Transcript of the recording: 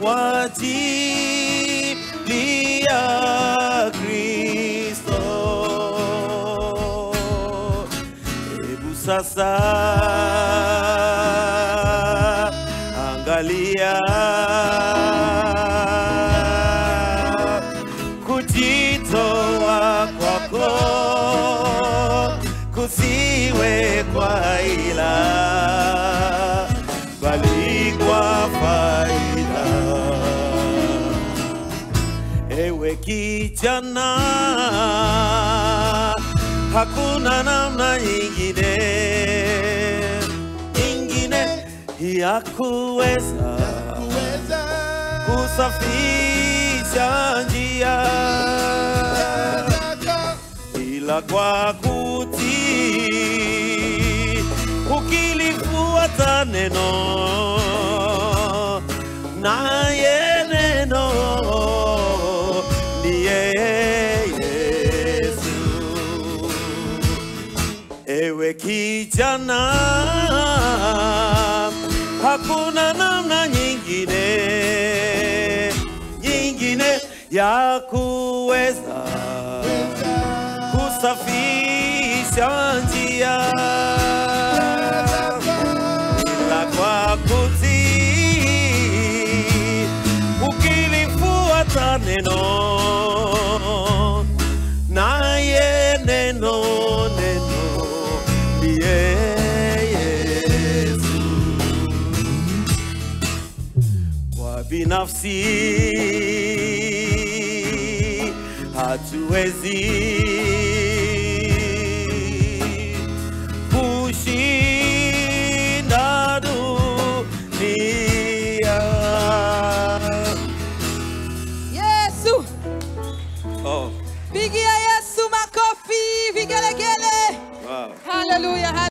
kwa ajili ya Kristo. Hebu sasa angalia kujitoa kwako kusiwe kwa ila bali kwa faida. Ewe kijana, hakuna namna nyingine nyingine ya kuweza kusafisha njia ila kwa kutii ukilifuata neno naye neno ndiye Yesu. Ewe kijana, hakuna namna nyingine nyingine ya kuweza kusafisha njia ila kwa kutii ukilifuata neno naye neno neno ndiye Yesu kwa binafsi hatuwezi kushinda dunia. Yesu, Oh, pigia Yesu makofi, vigelegele. wow. Haleluya,